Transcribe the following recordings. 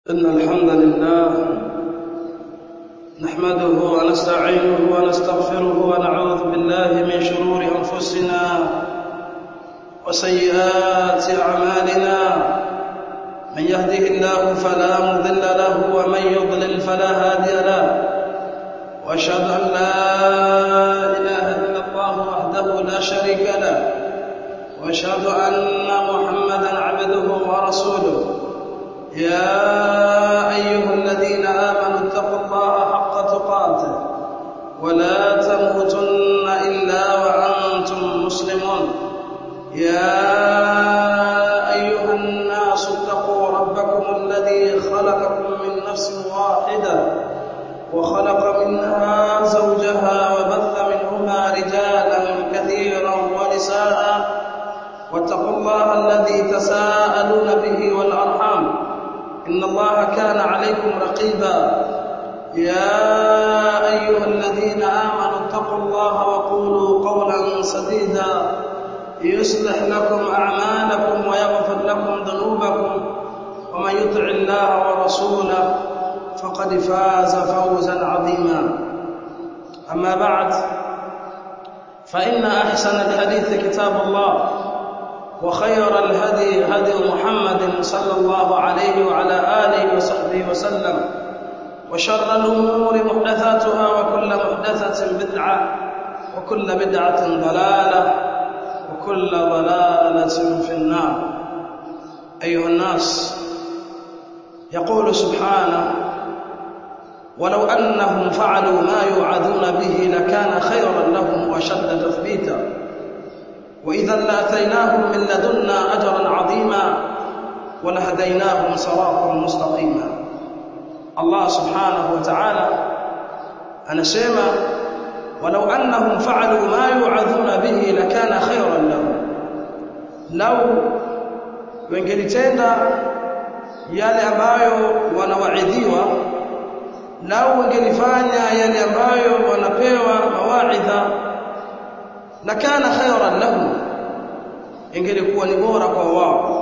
إن الحمد لله نحمده ونستعينه ونستغفره ونعوذ بالله من شرور أنفسنا وسيئات أعمالنا من يهده الله فلا مضل له ومن يضلل فلا هادي له وأشهد أن لا إله إلا الله وحده لا شريك له وأشهد أن محمدا عبده ورسوله يا أيها الذين آمنوا اتقوا الله حق تقاته ولا تموتن إلا وأنتم مسلمون يا أيها الناس اتقوا ربكم الذي خلقكم من نفس واحدة وخلق منها زوجها وبث منهما رجالا كثيرا ونساء واتقوا الله الذي تساءلون به والأرحام إن الله كان عليكم رقيبا يا أيها الذين آمنوا اتقوا الله وقولوا قولا سديدا يصلح لكم أعمالكم ويغفر لكم ذنوبكم ومن يطع الله ورسوله فقد فاز فوزا عظيما أما بعد فإن أحسن الحديث كتاب الله وخير الهدي هدي محمد صلى الله عليه وعلى آله وصحبه وسلم وشر الأمور محدثاتها وكل محدثة بدعة وكل بدعة ضلالة وكل ضلالة في النار أيها الناس يقول سبحانه ولو أنهم فعلوا ما يوعدون به لكان خيرا لهم وشد تثبيتا وإذا لاتيناهم من لدنا أجرا عظيما ولهديناهم صراطا مستقيما الله سبحانه وتعالى anasema walau annahum fa'alu ma yu'adhuna bihi lakana khayran lahum law wengelitenda yale ambayo wanawaidhiwa lau wengelifanya yale ambayo wanapewa mawaidha lakana khayran lahum ingelikuwa ni bora kwa wao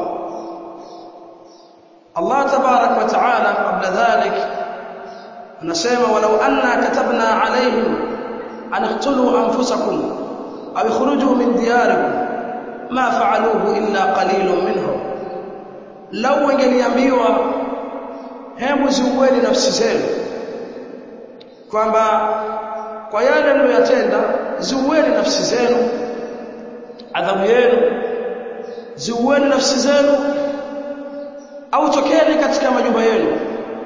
Allah tabarak wa taala kabla dhalik anasema walau anna katabna alayhim an iqtulu anfusakum aw ikhruju min diyarikum ma fa'aluhu illa qalilun minhum law wangeliambiwa hebu ziueni nafsi zenu kwamba kwa yale mliyotenda ziueni nafsi zenu adhabu yenu ziueni nafsi zenu au tokeni katika majumba yenu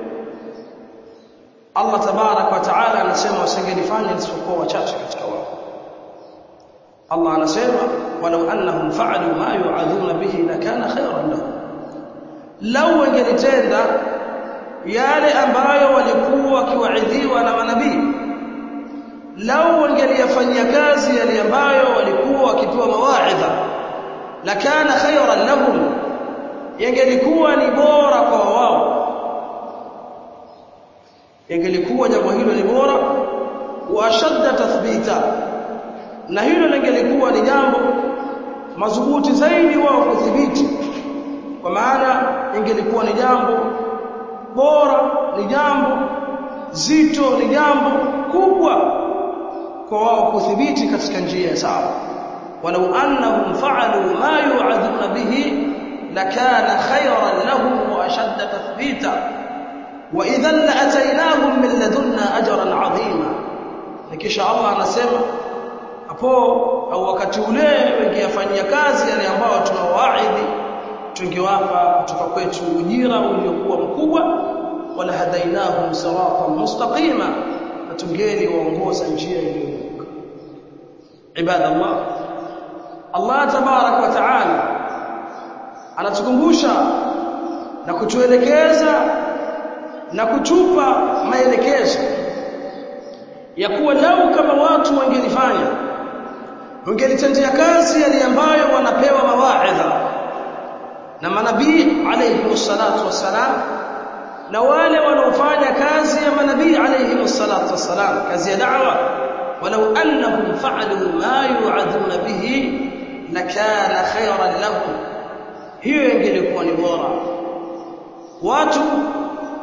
Allah tabarak wa taala anasema wasingelifanya isipokuwa wachache katika wao Allah anasema walau annahum fa'alu ma yu'adhuna bihi lakana khayran lahum law wangelitenda yale ambayo walikuwa wakiwaidhiwa na manabii lau wangeliyafanyia kazi yale ambayo walikuwa wakipewa mawaidha lakana khayran lahum yangelikuwa ni bora kwa wao yangelikuwa jambo hilo ni bora wa ashadda tathbita na hilo lingelikuwa ni jambo madhubuti zaidi wao kudhibiti kwa maana ingelikuwa ni jambo bora ni jambo zito ni jambo kubwa kwa wao kudhibiti katika njia sawa walau annahum fa'alu ma yu'aduna bihi lakana khayran lahum wa ashadda tathbita wa idhan la'ataynahum min ladunna ajran 'azima kisha Allah anasema hapo au wakati ule wengiyafanyia kazi yale ambao tunawaahidi tungewapa kutoka kwetu ujira uliokuwa mkubwa wala hadainahum siratan mustaqima tungeli waongoza njia iliyonyooka ibadallah Allah tabarak wa taala anatukumbusha na kutuelekeza na kutupa maelekezo ya kuwa lau kama watu wangelifanya wangelitendea kazi yale ambayo wanapewa mawaidha na manabii alayhi wassalatu wassalam na wale wanaofanya kazi ya manabii alayhi wassalatu wassalam kazi ya da'wa walau annahum fa'alu ma yu'aduna bihi lakana khayran lahum hiyo ingelikuwa ni bora watu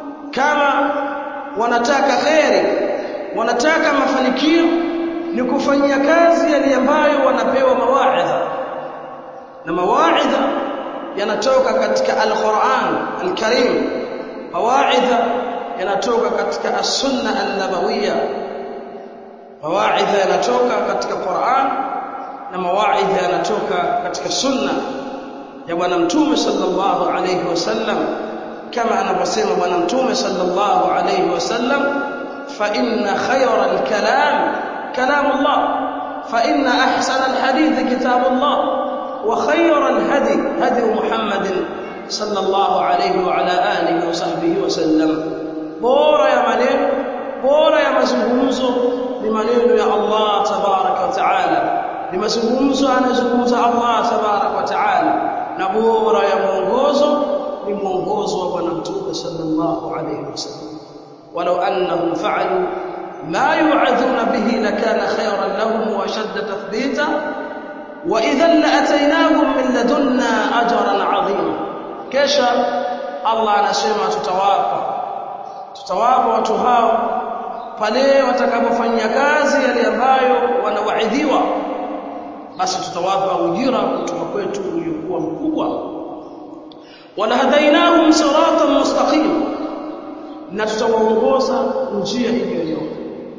wanataka kheri wanataka mafanikio ni kufanyia kazi yale ambayo wanapewa mawaidha na mawaidha yanatoka katika al-Qur'an al-Karim mawaidha yanatoka katika as-sunna an-nabawiyya mawaidha yanatoka katika Qur'an na mawaidha yanatoka katika sunna ya bwana mtume sallallahu alayhi wasallam kama anavyosema bwana mtume sallallahu alayhi wasallam fa inna khayra al-kalam kalam Allah fa inna ahsana al-hadith kitab Allah wa khayra al-hadi hadi Muhammad sallallahu alayhi wa ala alihi wa sahbihi wasallam bora ya maneno bora ya mazungumzo ni maneno ya Allah tabaraka wa taala ni mazungumzo anazungumza Allah tabaraka wa taala na bora ya mwongozo ni mwongozo wa bwana mtume sallallahu alayhi wasallam walau annahum fa'alu ma yu'adhuna bihi lakana khayran lahum wa shadda tathbita wa idhan la'ataynahum min ladunna ajran 'azima kesha Allah anasema tutawapa tutawapa watu hao pale watakapofanyia kazi yale ambayo wanawaidhiwa basi tutawapa ujira kutoka kwetu uliokuwa mkubwa walahadainahum siratan mustaqim na tutawaongoza njia iliyonyooka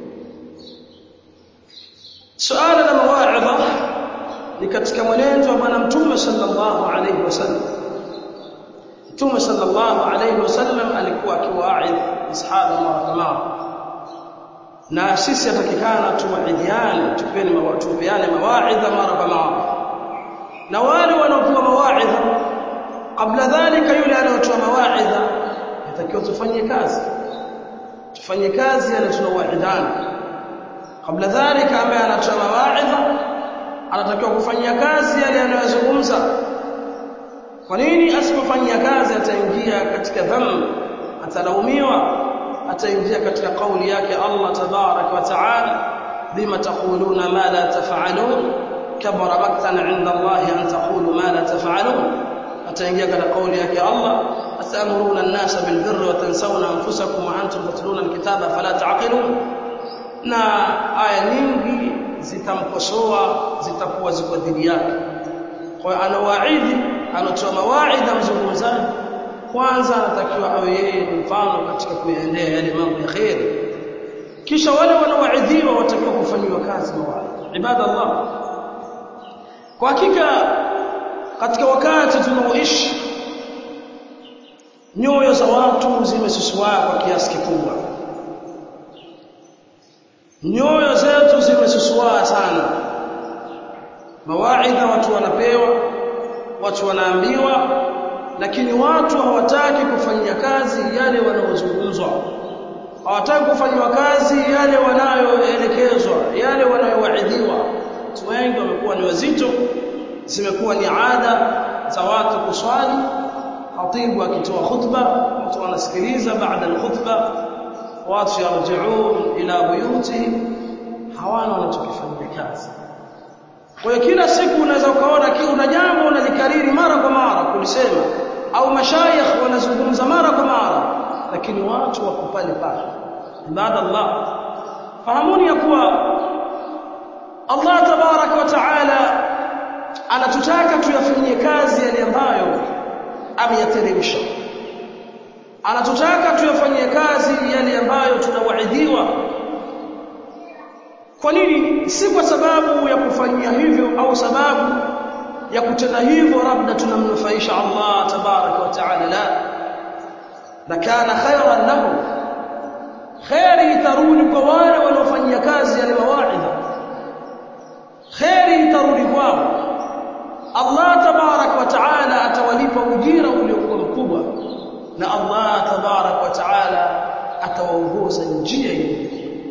suala la mawaidha ni katika mwenendo wa bwana mtume sallallahu alaihi wasallam mtume sallallahu alaihi wasallam alikuwa akiwaidhi masahaba mara kwa mara na sisi atakikana tuwaidhiane tupeni tupeane mawaidha mara kwa mara na wale wanaopewa mawaidha kabla dhalika yule anayotoa mawaidha yatakiwa tufanye kazi tufanye kazi yale tunawaidhana kabla dhalika ambaye anatoa mawaidha anatakiwa kufanyia kazi yale anayozungumza kwa nini asipofanyia kazi ataingia katika dhambi atalaumiwa ataingia katika kauli yake Allah tabarak wa taala bima taquluna ma la taf'alun kabara maktan 'inda Allah an taqulu ma la taf'alun ataingia katika kauli yake Allah atamuruna an-nasa bil birri wa tansawna anfusakum wa antum tatluna al-kitaba fala ta'qilun na aya nyingi zitamkosoa zitakuwa ziko dhidi yake kwa hiyo anawaidhi anatoa mawaidha mzungumzaji kwanza anatakiwa awe yeye ni mfano katika kuyaendea yale mambo ya kheri kisha wale wanaowaidhiwa watakiwa kufanyiwa kazi mawaidha ibadallah kwa hakika katika wakati tunaoishi nyoyo za watu zimesusua kwa kiasi kikubwa nyoyo zetu zimesusua sana mawaidha watu wanapewa watu wanaambiwa lakini watu hawataki kufanyia kazi yale wanaozungumzwa hawataki kufanywa kazi yale wanayoelekezwa yale wanayowaidhiwa watu wengi wamekuwa ni wazito zimekuwa ni ada za watu kuswali khatibu akitoa khutba watu wanasikiliza baada ya khutba watu yarjiun ila buyuti hawana wanachokifanyia kazi kwa hiyo kila siku unaweza ukaona kiuna jambo unalikariri mara kwa mara kulisema au mashayikh wanazungumza mara kwa mara lakini watu wako pale pale ibadallah fahamuni ya kuwa Allah tabarak wa taala anatutaka tuyafanyie kazi yale ambayo ameyateremsha anatutaka tuyafanyie kazi yale ambayo tunawaidhiwa kwa nini si kwa sababu ya kufanyia hivyo au sababu ya kutenda hivyo labda tunamnufaisha Allah tabaraka wa taala la lakana khayran lahu khairi itarudi kwa wale wanaofanyia kazi yale mawaidha khairi itarudi kwao Allah tabarak wa taala atawalipa ujira uliokuwa mkubwa na Allah tabarak wa taala atawaongoza njia ile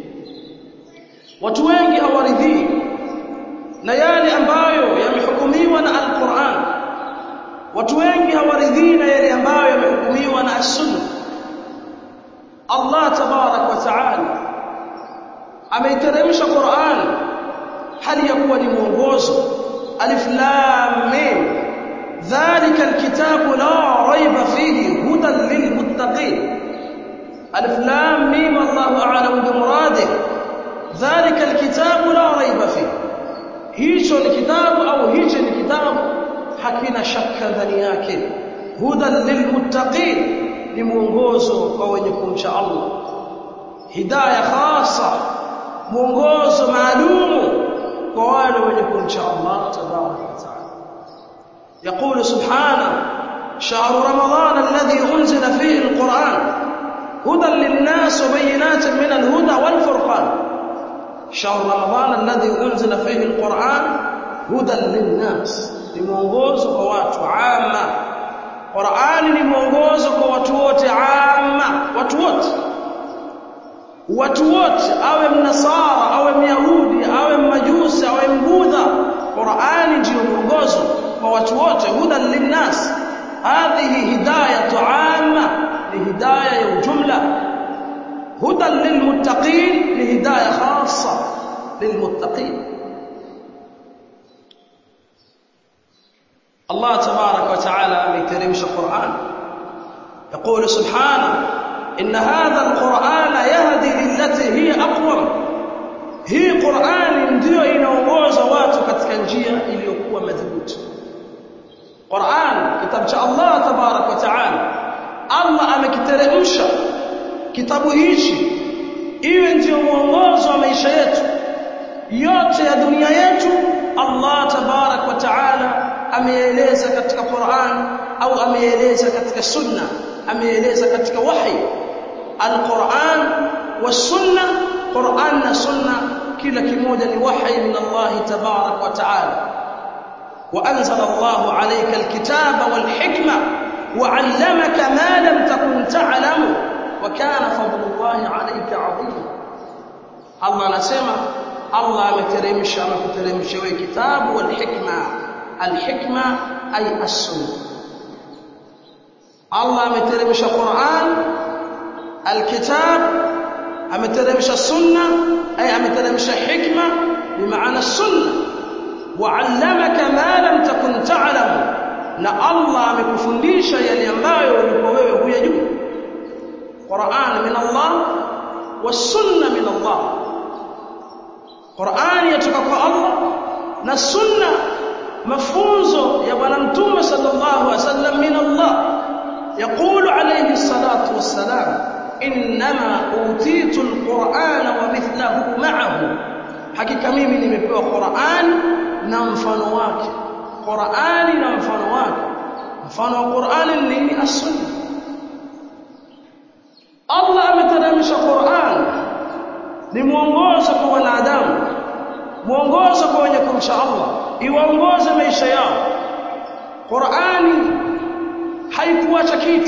watu wengi hawaridhii na yale ambayo yamehukumiwa na al-Qur'an watu wengi hawaridhii na yale ambayo yamehukumiwa na as-Sunnah Allah tabarak wa taala ameiteremsha Qur'an hali ya kuwa ni mwongozo alif lam mim dhalika alkitabu la raiba fihi hudan lilmuttaqin alif lam mim wallahu a'lamu bimuradihi dhalika alkitabu la raiba fihi hicho ni kitabu au hicho ni kitabu hakina shaka ndani yake hudan lilmuttaqin ni mwongozo kwa wenye kumcha Allah hidayah khasa mwongozo maalumu kwa wale wenye kumcha Allah tabaraka wa taala يقول سبحانه شهر رمضان الذي أنزل فيه القرآن هدى للناس وبينات من الهدى والفرقان شهر رمضان الذي أنزل فيه القرآن هدى للناس لمونغوز قوات عامة قرآن لمونغوز قوات wote عامة watu wote watu wote awe mnasara awe myahudi awe mmajusi awe mbudha Qur'ani ndio mwongozo kwa watu wote hudan linnas hadhihi hidayatu amma ni hidayah ya ujumla hudan lilmuttaqin ni hidayah khassa lilmuttaqin Allah tabarak wa taala ameteremsha Qur'an يقول سبحانه إن هذا القرآن يهدي للتي هي أقوم hii Qur'ani ndiyo inaongoza watu katika njia iliyokuwa madhubuti Qur'an kitabu cha Allah tabarak wa taala Allah amekiteremsha kitabu hichi iwe ndiyo mwongozo wa maisha yetu yote ya dunia yetu Allah tabarak wa taala ameeleza katika Qur'an au ameeleza katika sunna ameeleza katika wahi al-Qur'an was-sunna Qur'an na sunna kila kimoja ni wahi min Allah tabarak wa taala وأنزل الله عليك الكتاب والحكمة وعلمك ما لم تكن تعلم وكان فضل الله عليك عظيما الله anasema Allah ameteremsha amekuteremsha wewe kitabu wal hikma al hikma ay as-sunnah Allah ameteremsha Qur'an al kitab ameteremsha sunna ay ameteremsha hikma bimaana sunna وعلمك ما لم تكن تعلم na Allah amekufundisha yale ambayo ulikuwa wewe huyajua Qur'an min Allah was-sunna min Allah Qur'an yatoka kwa Allah na sunna mafunzo ya bwana mtume sallallahu alaihi wasallam min Allah يقول عليه الصلاة والسلام إنما أوتيت القرآن ومثله معه hakika mimi nimepewa Qur'an na mfano wake Qur'ani na mfano wake mfano wa Qur'ani ni nini as-sunna Allah ameteremsha Qur'an ni mwongozo kwa wanadamu mwongozo kwa wenye kumcha Allah iwaongoze maisha yao Qur'ani haikuacha kitu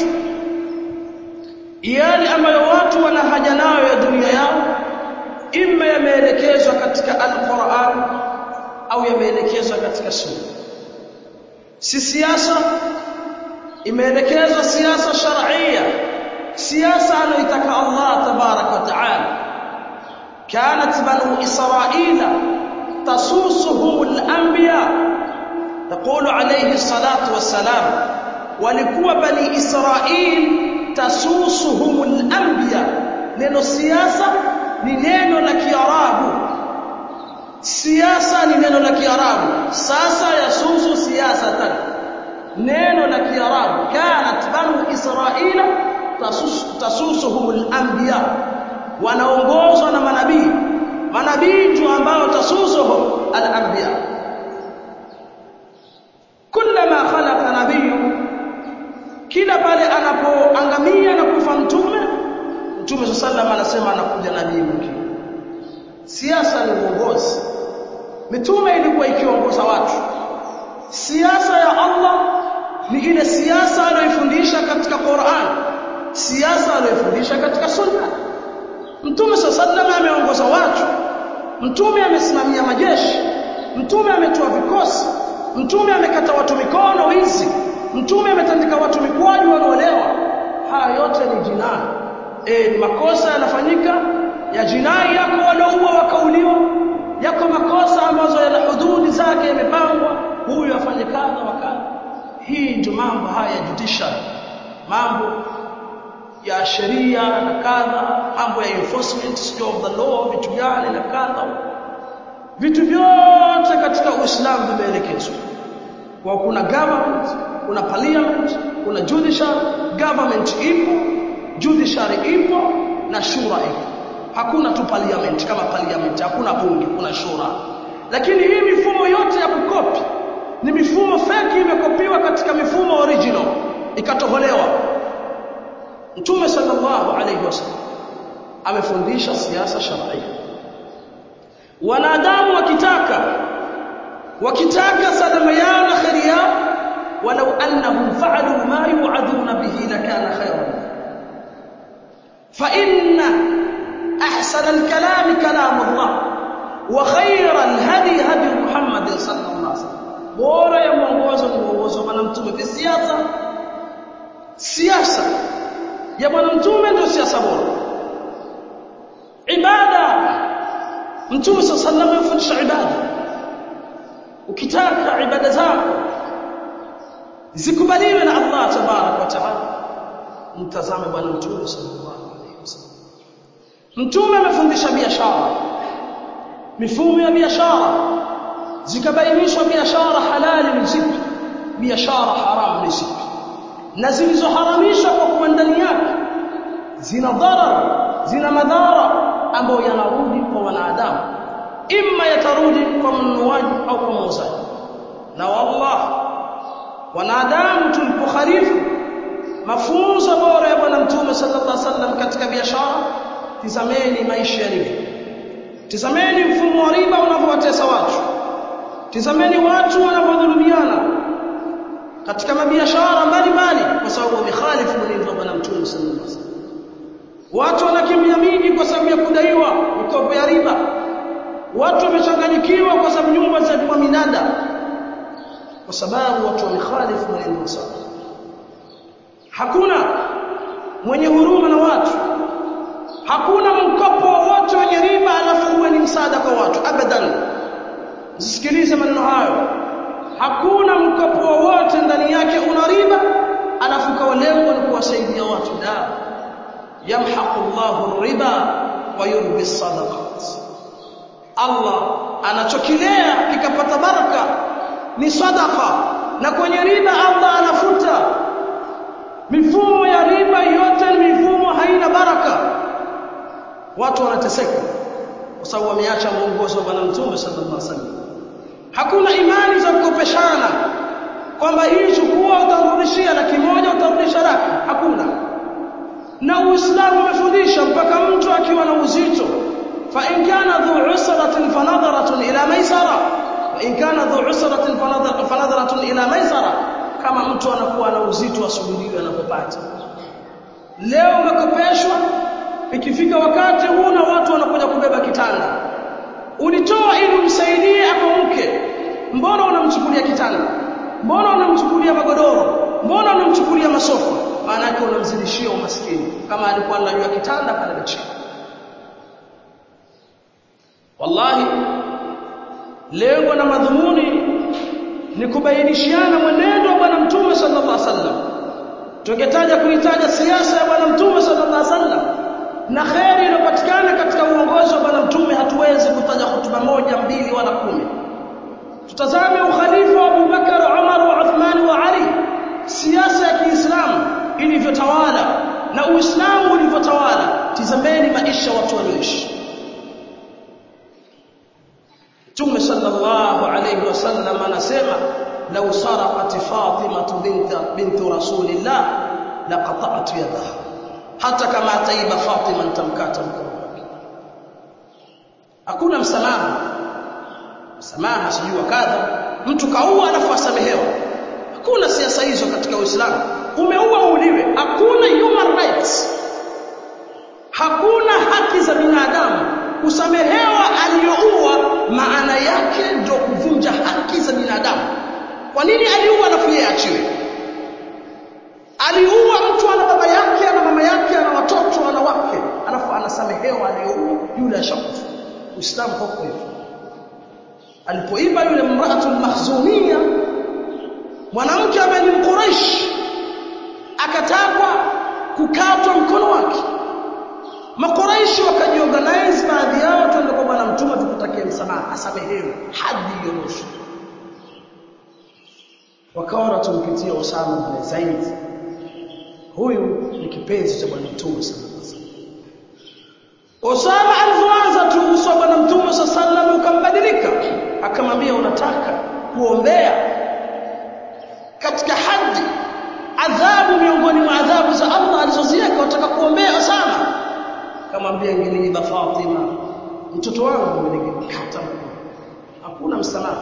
yale ambayo watu wana haja nayo ya dunia yao imma yameelekezwa katika al-Qur'an au yameelekezwa katika sunna si siasa imeelekezwa siasa shar'ia siasa anaitaka Allah tabarak wa ta'ala كانت بنو إسرائيل تسوسهم الأنبياء تقول عليه الصلاة والسلام ولكوا بني إسرائيل تسوسهم الأنبياء neno siasa ni neno la Kiarabu siasa ni neno la Kiarabu sasa yasusu siyasatan neno la Kiarabu kanat banu Israila tasusuhum al-anbiya wanaongozwa na manabii manabii ndio ambao tasusuhum al-anbiya kullama khalaqa nabiyyu kila pale anapoangamia na kufa mtume mtume sallallahu anasema anakuja nabii mwingine siasa ni uongozi mitume ilikuwa ikiongoza watu siasa ya Allah ni ile siasa aliyoifundisha katika Qur'an siasa aliyoifundisha katika sunna mtume sallallahu ameongoza watu mtume amesimamia majeshi mtume ametoa vikosi mtume amekata watu mikono wizi mtume ametandika watu mikwaju wanaolewa haya yote ni jinai e, ni makosa yanafanyika ya jinai yako wanaua wakauliwa yako makosa ambazo yana hududi zake yamepangwa huyu afanye kadha wa kadha hii ndio mambo haya ya judicial mambo ya sheria na kadha mambo ya enforcement sio of the law vitu gani na kadha vitu vyote katika Uislamu vimeelekezwa kwa kuna government kuna parliament kuna judicial government ipo judiciary ipo na shura ipo hakuna tu parliament kama parliament hakuna bunge kuna shura lakini hii mifumo yote ya kukopi ni mifumo feki imekopiwa katika mifumo original ikatoholewa Mtume sallallahu alayhi wasallam amefundisha siasa sharia wanadamu wakitaka wakitaka salama yao na kheri yao walau annahum fa'alu ma yu'aduna bihi lakana khayran fa inna ahsana al-kalam kalam Allah wa khayra al-hadi hadi Muhammad sallallahu alaihi wasallam bora ya mwongozo ni mwongozo wa mtume fi siasa siasa ya bwana mtume ndio siasa bora ibada mtume sallallahu alaihi wasallam afundisha ibada ukitaka ibada zako zikubaliwe na Allah tabarak wa taala mtazame bwana mtume sallallahu alaihi wasallam mtume amefundisha biashara mifumo ya biashara zikabainishwa biashara halali ni zipi biashara haramu ni zipi na zilizoharamishwa kwa kuwa ndani yake zina dharar zina madhara ambayo yanarudi kwa wanadamu imma yatarudi kwa mnunuaji au kwa muuzaji na wallah wanadamu tulipokhalifu mafunzo bora ya bwana mtume sallallahu alaihi wasallam katika biashara tizameni maisha yalivyo tizameni mfumo wa riba unavyowatesa watu tizameni watu wanavyodhulumiana katika mabiashara mbalimbali kwa sababu wamekhalifu mwenendo wa bwana mtume sallallahu alaihi wasallam watu wanakimbia miji kwa sababu ya kudaiwa mikopo ya riba watu wamechanganyikiwa kwa sababu nyumba zinajua minada kwa sababu watu wamekhalifu mwenendo wa sawa hakuna mwenye huruma na watu hakuna mkopo wowote wenye riba alafu uwe ni msaada kwa watu abadan msisikilize maneno hayo hakuna mkopo wowote ndani yake una riba alafu kwa lengo ni kuwasaidia watu la yamhaqu Allahu riba wa yurbi sadaqat Allah anachokilea kikapata baraka ni sadaqa na kwenye riba Allah anafuta mifumo ya riba yote ni mifumo haina baraka watu wanateseka kwa sababu wameacha mwongozo wa bwana mtume sallallahu alaihi wasallam hakuna imani za kukopeshana kwamba hii chukua utarudishia laki moja utarudisha laki hakuna na uislamu umefundisha mpaka mtu akiwa na uzito fa in kana dhu usratin fanadharatun ila maisara wa in kana dhu usratin fanadharatun ila maisara kama mtu anakuwa na uzito asubiriwe anapopata leo umekopeshwa ikifika wakati huna watu wanakuja kubeba kitanda ulitoa ili umsaidie akamke mbona unamchukulia kitanda mbona unamchukulia magodoro mbona unamchukulia masofa maana yake unamzidishia umaskini kama alikuwa anajua kitanda kalala chini wallahi lengo na madhumuni ni kubainishiana mwenendo wa bwana mtume sallallahu alaihi wasallam tungetaja kuitaja siasa ya bwana mtume sallallahu alaihi wasallam na kheri iliyopatikana katika uongozi wa bwana mtume hatuwezi kutaja hotuba moja mbili wala kumi tutazame ukhalifa wa Abu Bakar Umar wa Uthman wa Ali siasa ya Kiislamu ilivyotawala na Uislamu ulivyotawala tizameni maisha watu walioishi Mtume sallallahu alayhi wasallam anasema law saraqat Fatima binta bintu Rasulillah laqata'tu yadaha hata kama ataiba Fatima nitamkata mkono wake hakuna msamaha msamaha sijui kadha mtu kaua alafu asamehewa hakuna siasa hizo katika Uislamu umeua uuliwe hakuna human rights hakuna haki za binadamu kusamehewa aliyoua maana yake ndio kuvunja haki za binadamu kwa nini aliua alafu yeye achiwe aliua mtu ana baba yake ana mama yake ana watoto ana wake alafu anasamehewa aliyoua yule ashakufa uislamu huko hivyo alipoiba yule mraatul mahzumia mwanamke ambaye ni mquraish akatakwa kukatwa mkono wake makuraishi wakajiorganize baadhi yao twende kwa bwana mtume tukutakie msamaha asamehewe hadi yoroshwe wakaona tumpitie Osama bin Zaid huyu ni kipenzi cha bwana mtume sallallahu alaihi wasallam Osama alipoanza tu uso wa bwana mtume sallallahu alaihi wasallam ukambadilika akamwambia unataka kuombea katika haji adhabu miongoni mwa adhabu za Allah alizoziweka unataka kuombea Osama akamwambia ingeniiba Fatima mtoto wangu ningekata mkono hakuna msamaha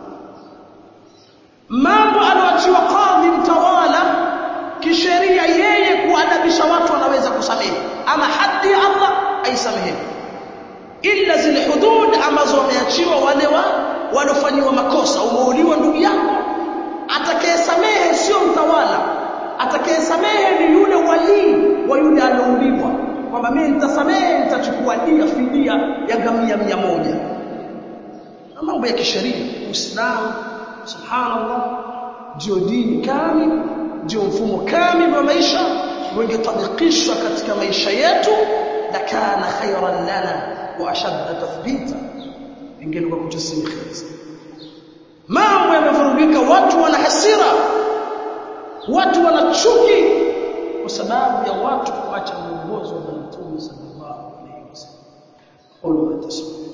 mambo aloachiwa kadhi mtawala kisheria yeye kuadabisha watu wanaweza kusamehe ama hadi ya Allah aisamehe ila zile hudud ambazo wameachiwa wale wa walofanyiwa makosa umeuliwa ndugu yako atakayesamehe sio mtawala atakayesamehe ni yule walii wa yule alouliwa kwamba mimi nitasamehe nitachukua dia fidia ya ngamia mia moja na mambo ya kisheria Uislamu subhanallah ndio dini kamili ndio mfumo kamili wa maisha ungetabikishwa katika maisha yetu la kana khayran lana wa ashadda tathbita ingelikuwa kutusimi khair mambo yamevurugika watu wana hasira watu wana chuki kwa sababu ya watu kuacha mwongozo wa Mtume sallallahu alaihi wasallam qul tasbih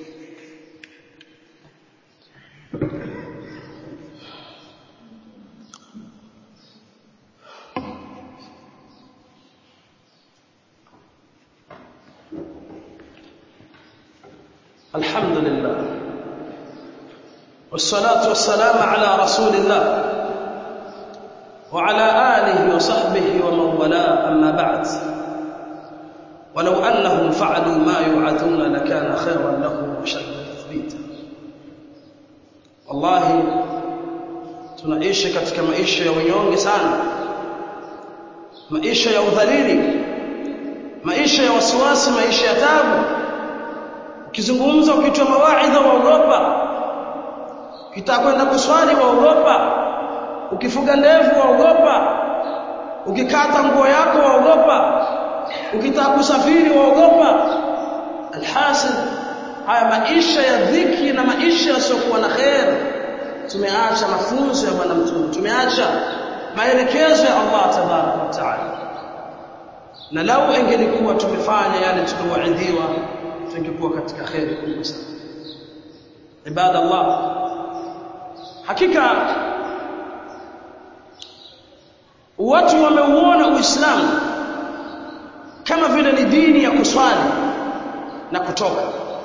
الحمد لله والصلاة والسلام على رسول الله وعلى آله وصحبه ومن والاه أما بعد ولو أنهم فعلوا ما يوعدون لكان خيرا لهم وشد تثبيتا والله tunaishi katika maisha ya unyonge sana maisha ya udhalili maisha ya wasiwasi maisha ya tabu ukizungumza ukitoa mawaidha waogopa ukitaka kwenda kuswali waogopa ukifuga ndevu waogopa ukikata nguo yako waogopa ukitaka kusafiri waogopa alhasil haya maisha ya dhiki na maisha yasiokuwa na khair tumeacha mafunzo ya bwana mtume tumeacha maelekezo ya Allah tabaraka wa taala na lau ingelikuwa tumefanya yale tuliowaidhiwa tungekuwa katika khair kubwa sana ibadallah hakika watu wameuona uislamu kama vile ni dini ya kuswali na kutoka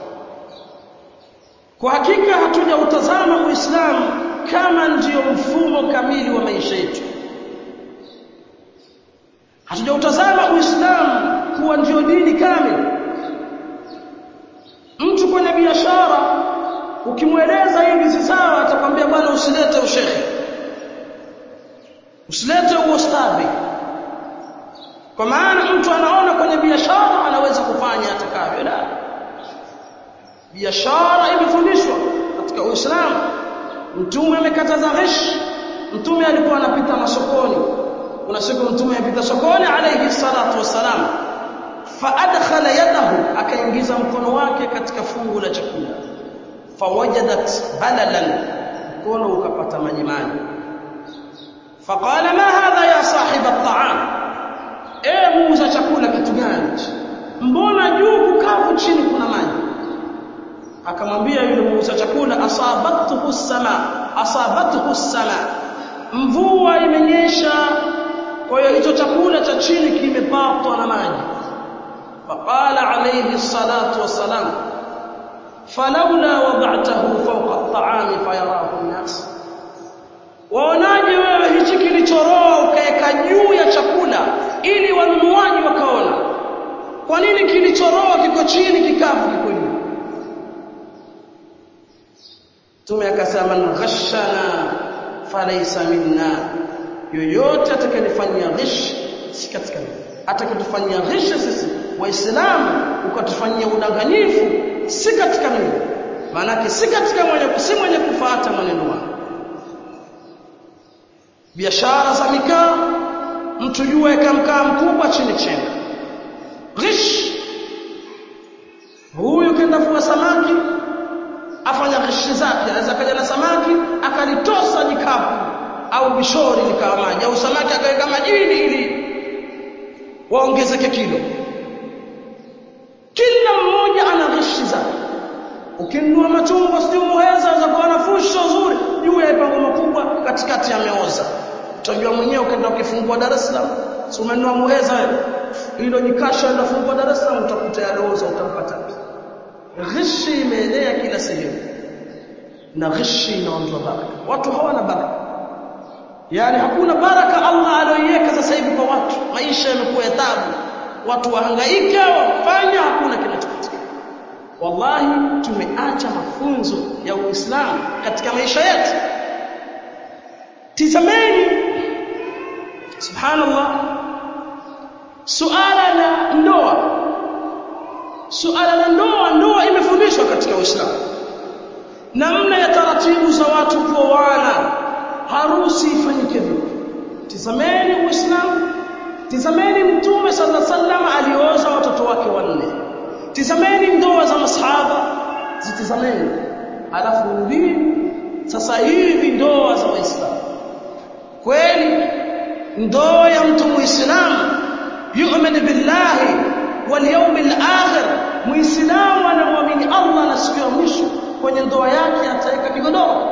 kwa hakika hatujautazama uislamu kama ndiyo mfumo kamili wa maisha yetu hatujautazama uislamu kuwa ndiyo dini kamili mtu kwenye biashara ukimweleza hivi si sawa atakwambia bwana usilete ushekhe usilete uostadhi kwa maana mtu anaona kwenye biashara anaweza kufanya atakavyo la biashara imefundishwa katika Uislamu mtume amekataza ghish mtume alikuwa anapita masokoni kuna siku mtume alipita sokoni alayhi salatu wassalam fa adkhala yadahu akaingiza mkono wake katika fungu la chakula fawajadat balalan mkono ukapata maji maji faqala ma hadha ya sahib at-ta'am e muuza chakula kitu gani mbona juu kukavu chini kuna maji akamwambia yule muuza chakula asabathu sama asabathu sama mvua imenyesha kwa hiyo hicho chakula cha chini kimepatwa na maji faqala alayhi salatu wassalam falawla wada'tahu fawqa at-ta'ami fayarahu an-nas waonaje wewe hichi kilichoroa ukaweka juu ya chakula ili wanunuaji wakaona kwa nini kilichoroa kiko chini kikavu kiko juu Mtume akasema man ghashana falaysa minna yoyote atakayenifanyia ghish si katika mimi atakayetufanyia ghish sisi waislamu ukatufanyia udanganyifu si katika mimi maana si katika mwenye si mwenye kufuata mwenendo wangu biashara za mikaa mtu juu aweka mkaa mkubwa chini chenga ghish huyu kenda fua samaki afanya ghishi zake anaweza kaja na samaki akalitosa jikapu au bishori likawa maji au samaki akaweka majini ili waongezeke kilo kila mmoja ana ghishi zake ukinunua machungwa sijui muheza za kuwa na fusho nzuri juu ya ipango makubwa katikati yameoza utajua mwenyewe ukaenda ukifungua Dar es Salaam si umenunua muheza wewe hilo jikasha ndio fungua Dar es Salaam utakuta yalooza utampata ghishi imeenea kila sehemu na ghishi inaondoa baraka watu hawana baraka yani hakuna baraka Allah aliyoiweka sasa hivi kwa watu maisha yamekuwa ya taabu watu wahangaika wafanya hakuna kinachopatikana wallahi tumeacha mafunzo ya Uislamu katika maisha yetu tizameni subhanallah suala la ndoa suala la ndoa ndoa imefundishwa katika Uislamu namna ya taratibu za watu kuoana harusi ifanyike vipi tizameni Uislamu tizameni mtume sallallahu alaihi wasallam alioza watoto wake wanne tizameni ndoa za masahaba zitizameni alafu rudini sasa hivi ndoa za waislamu kweli ndoa ya mtu muislamu yu'minu billahi wal yawmil akhir muislamu anamwamini Allah na siku ya mwisho kwenye ndoa yake ataweka kigodoro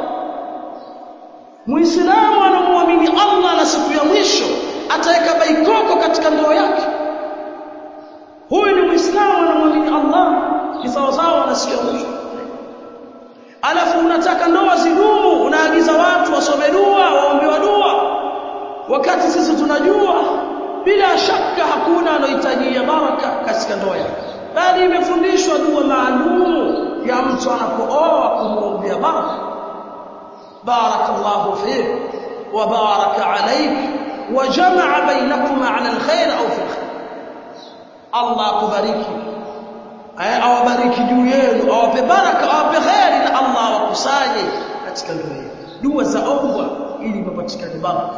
muislamu anamwamini Allah na siku ya mwisho ataweka baikoko katika ndoa yake huyu ni muislamu anamwamini Allah kisawasawa na siku ya mwisho alafu unataka ndoa zidumu unaagiza watu wasome dua waombewa dua wakati sisi tunajua bila shaka hakuna anohitajia baraka katika ndoa yake bali imefundishwa dua maalumu ya mtu anapooa kumwombea baraka barakallahu fik wa baraka alayk wa jamaa bainakuma ala alkhair au fi alkhair Allah akubariki awabariki juu yenu awape baraka awape khairi na Allah awakusanye katika ndoa yenu dua za ombwa ili papatikane baraka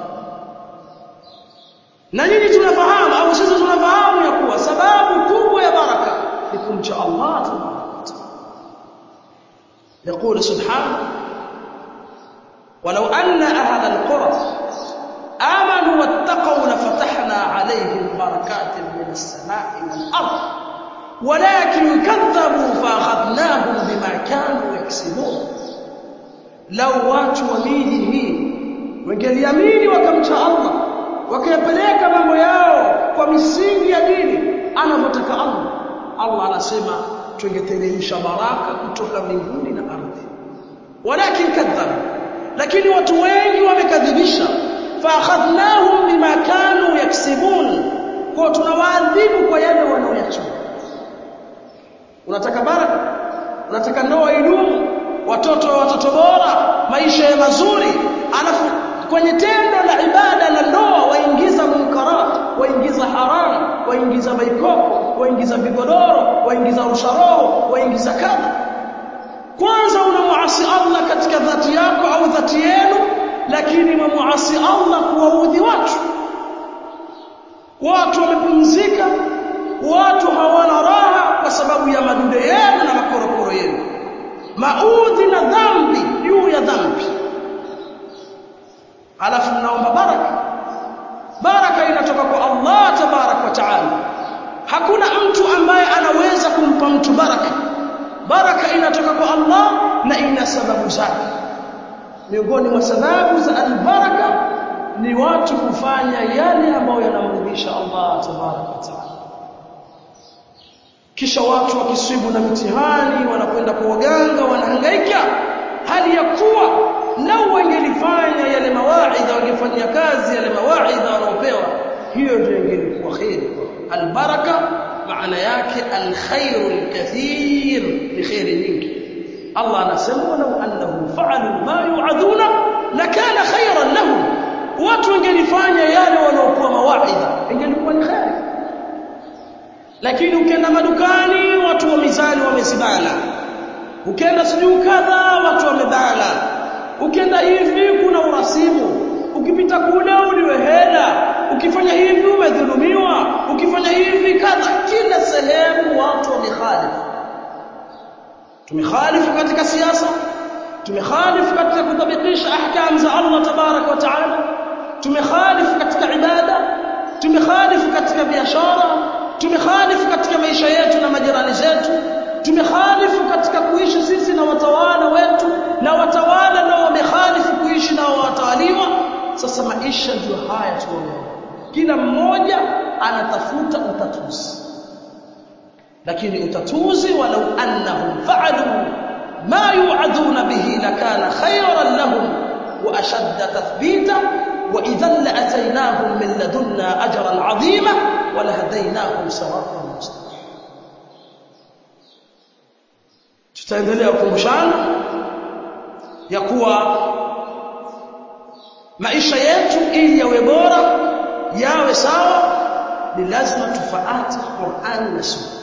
na nyinyi tunafahamu au sisi tunafahamu ya kuwa sababu kubwa ya baraka ni kumcha Allah tabaraka يقول سبحانه ولو أن أهل القرى آمنوا واتقوا لفتحنا عليهم بركات من السماء والأرض ولكن كذبوا فأخذناهم بما كانوا يكسبون لو watu wa miji hii wangeliamini wakamcha Allah wakayapeleka mambo yao kwa misingi ya dini anavyotaka Allah Allah anasema tungeteremsha baraka kutoka mbinguni na ardhi walakin kadhabu lakini watu wengi wamekadhibisha faakhadhnahum bima kanu yaksibun kwa tunawaadhibu kwa yale wanaoyachuma unataka baraka unataka ndoa idumu watoto wa watoto bora maisha ya mazuri alafu kwenye tendo la ibada la ndoa waingiza munkarat waingiza haram waingiza baikoko waingiza vigodoro waingiza rusharoho waingiza kadha kwanza unamuasi Allah katika dhati yako au dhati yenu lakini mwamuasi Allah kuwaudhi watu watu wamepumzika watu hawana raha kwa sababu ya madude yenu na makorokoro yenu maudhi na dhambi juu ya dhambi alafu mnaomba baraka baraka inatoka kwa Allah tabarak wa taala hakuna mtu ambaye anaweza kumpa mtu baraka baraka inatoka kwa Allah na ina sababu zake miongoni mwa sababu za albaraka ni watu kufanya yale ambayo yanamrudisha Allah tabarak wa taala kisha watu wakiswibu na mitihani wanakwenda kwa waganga wanahangaika hali ya kuwa lau wangelifanya yale mawaidha wangefanyia kazi yale mawaidha wanaopewa hiyo ndio ingelikuwa khairi albaraka maana yake alkhairu alkathir ni khairi nyingi Allah anasema walau annahum fa'alu ma yu'aduna lakana khairan lahum watu wangelifanya yale wanaopewa mawaidha ingelikuwa ni khairi lakini ukienda madukani watu wa mizani wamezibana ukienda sijui kadha watu wamebana ukienda hivi kuna urasimu ukipita kule uliwe hela ukifanya hivi umedhulumiwa ukifanya hivi kadha kila sehemu watu wamekhalifu tumekhalifu katika siasa tumekhalifu katika kutabikisha ahkam za Allah tabarak wa taala tumekhalifu katika ibada tumekhalifu katika biashara tumekhalifu katika maisha yetu na majirani zetu tumekhalifu katika kuishi sisi na watawala wetu na watawala nao wamekhalifu kuishi na watawaliwa sasa maisha ndio haya tunaona kila mmoja anatafuta utatuzi lakini utatuzi walau annahum fa'alu ma yu'aduna bihi lakana khayran lahum wa ashadda tathbita wa idhan la'ataynahum min ladunna ajran 'azima wa lahadaynahum siratan mustaqima tutaendelea kukumbushana ya kuwa maisha yetu ili yawe bora yawe sawa ni lazima tufaate Qur'an na Sunna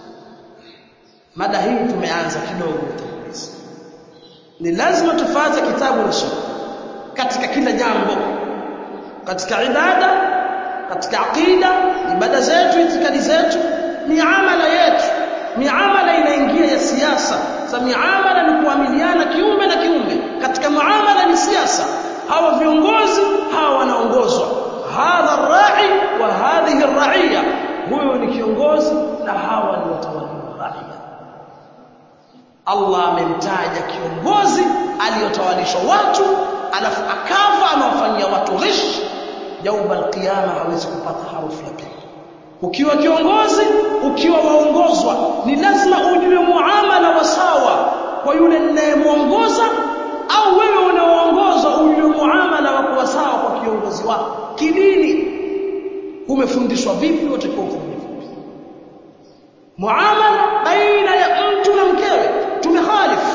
mada hii tumeanza kidogo utangulizi ni lazima tufuate kitabu na sunna katika kila jambo katika ibada katika aqida ibada zetu itikadi zetu miamala yetu miamala inaingia ya siasa sa miamala ni kuamiliana kiumbe na kiumbe katika muamala ni siasa hawa viongozi hawa wanaongozwa hadha rai wa hadhihi raiya huyo ni kiongozi na hawa ni watawaliwa raia Allah amemtaja kiongozi aliyotawalishwa watu alafu akafa amewafanyia watu ghish yauma alqiyama hawezi kupata harufu ya pili ukiwa kiongozi ukiwa waongozwa ni lazima ujue muamala wa sawa kwa yule ninayemuongoza au wewe unaoongozwa ujue muamala wa kuwa sawa kwa kiongozi wako kidini umefundishwa vipi utakiwa ufanye vipi muamala baina ya mtu na mkewe tumekhalifu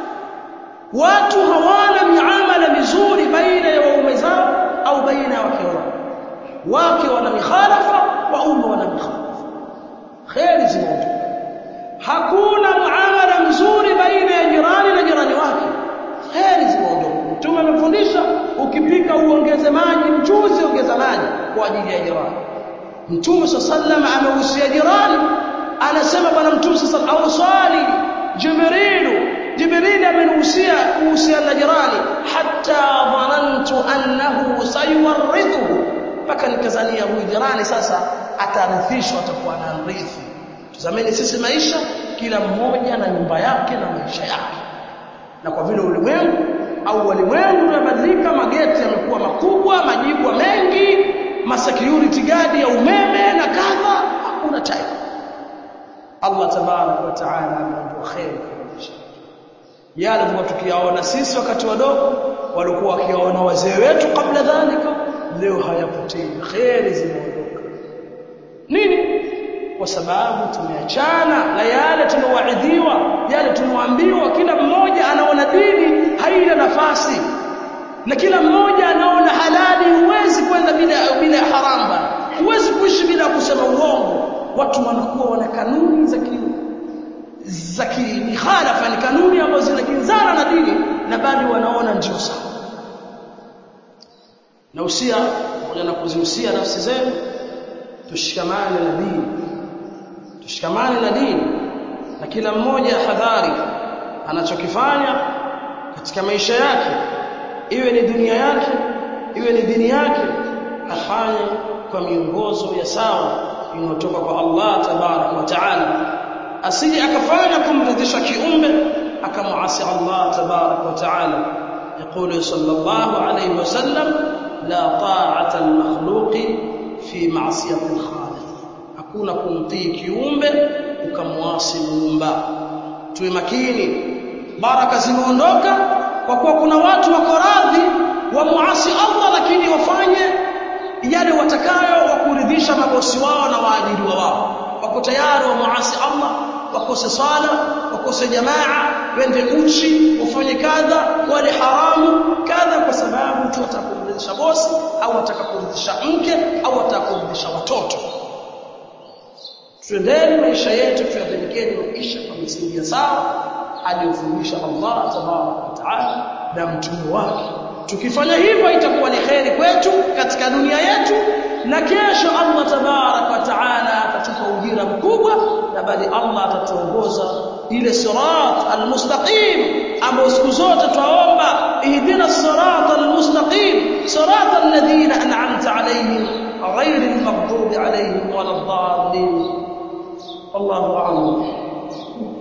watu hawana miamala mizuri baina ya waume zao au baina ya wake wao wake wana mikhalafa waume wana mikhalafa kheri zinaondoka hakuna muamala mzuri baina ya jirani na jirani wake kheri zinaondoka mtume amefundisha ukipika uongeze maji mchuzi ongeza maji kwa ajili ya jirani mtume sallam amehusia jirani anasema bwana mtume sallam awsali jibrilu jibril amenihusia kuhusiana na jirani hatta dhanantu annahu sayuwarithuhu mpaka nikazania huyu jirani sasa atarithishwa atakuwa anarithi tazameni sisi maisha kila mmoja na nyumba yake na maisha yake na kwa vile ulimwengu au walimwengu umebadilika mageti yamekuwa makubwa majibwa mengi ma security guard ya umeme na kadha hakuna time Allah tabarak wa taala ameondoa khair yale tulikuwa tukiyaona sisi wakati wadogo walikuwa wakiyaona wazee wetu kabla dhalika leo hayapotei khairi zimeondoka nini kwa sababu tumeachana na yale tunawaidhiwa yale tunaoambiwa kila mmoja anaona dini haina nafasi na kila mmoja anaona halali huwezi kwenda bila bila haramu bana huwezi kuishi bila kusema uongo watu wanakuwa wana kanuni za ki za kimihalafa ni kanuni ambazo zinakinzana na dini na bado wanaona ndio sawa na usia pamoja na kuzihusia nafsi zenu tushikamane na dini tushikamane na dini na kila mmoja hadhari anachokifanya katika maisha yake iwe ni dunia yake iwe ni dini yake afanye kwa miongozo ya sawa inayotoka kwa Allah tabarak wa taala asije akafanya kumridhisha kiumbe akamuasi Allah tabarak wa taala يقول صلى الله عليه وسلم لا طاعة المخلوق في معصية الخالق hakuna kumtii kiumbe ukamwasi muumba tuwe makini baraka zimeondoka kwa kuwa kuna watu wako radhi wamuasi Allah lakini wafanye yale watakayo wakuridhisha mabosi wao na waajiriwa wao wako tayari wamuasi Allah wakose sala wakose jamaa wende uchi wafanye kadha wale haramu kadha kwa sababu tu watakuridhisha bosi au watakakuridhisha mke au watakuridhisha watoto tuendeni maisha yetu tuyapelekeni maisha kwa misingi ya sawa aliyofundisha Allah tabaraka wa taala na mtume wake tukifanya hivyo itakuwa ni kheri kwetu katika dunia yetu na kesho Allah tabarak wa taala atatupa ujira mkubwa na bali Allah atatuongoza ile sirat almustaqim ambao siku zote twaomba ihdina sirat almustaqim sirat alladhina an'amta alayhim غير المغضوب عليهم ولا الضالين والله اعلم